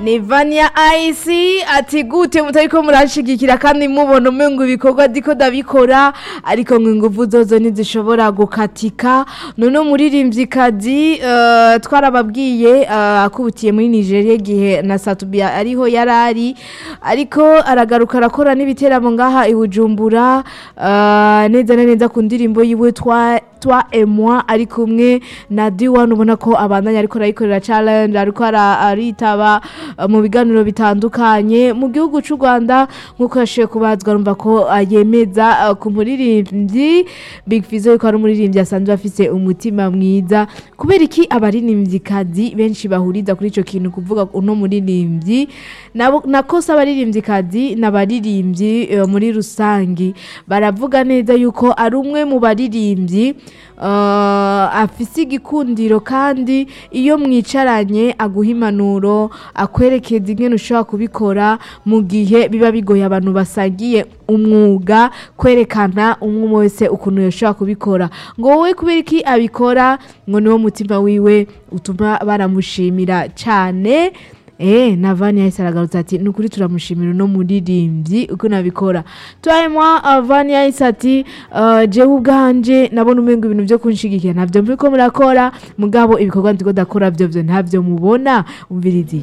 ni vanya ayisi ati gute mutariko murashigikira kandi mubona umengo ibikorwa ndiko ndabikora ariko ngo inguvu zozo ntizishobora gukatika none umuririmvyikazi uh, twarababwiye uh, akubutiye muri nigeria igihe na satubia ariho yarari ariko aragaruka arakora n'ibiteramo ngaha i bujumbura uh, neza na neza ku ndirimbo yiwe twa twa emwa ari kumwe na D1 ubona ko abandanya ariko arayikorera challenge ariko ara- aritaba uh, mu biganiro bitandukanye mu gihugu c'u Rwanda nkuko yashoye kubazwa rumva ko uh, yemeza uh, ku muririmbyi Big Fizzo yuko ari umuririmbyi asanzwe afise umutima mwiza kubera iki abaririmvyikazi benshi bahuriza kuri ico kintu kuvuga uno muririmbyi nabo nakosa abaririmvyikazi n'abaririmbyi uh, muri rusangi baravuga neza yuko ari umwe mu baririmbyi uh, afise igikundiro kandi iyo mwicaranye aguha impanuro akwerekeza ingene ushobora kubikora mu gihe biba bigoye abantu basangiye umwuga kwerekana umwe wese ukuntu yoshobora kubikora ngo wowe kubera iki abikora ngo niwo mutima wiwe utuma baramushimira cyane Eh, na Vani yahise aragarutse ati ni ukuri turamushimira uno muririmbyi uko nabikora twahemwa uh, Vani yahise ati uh, jewe ubwanje nabona umengo ibintu vyo kunshigikira navyo muriko murakora mugabo ibikorwa ndiko ndakora vyo vyo ntavyo mubona umvirizi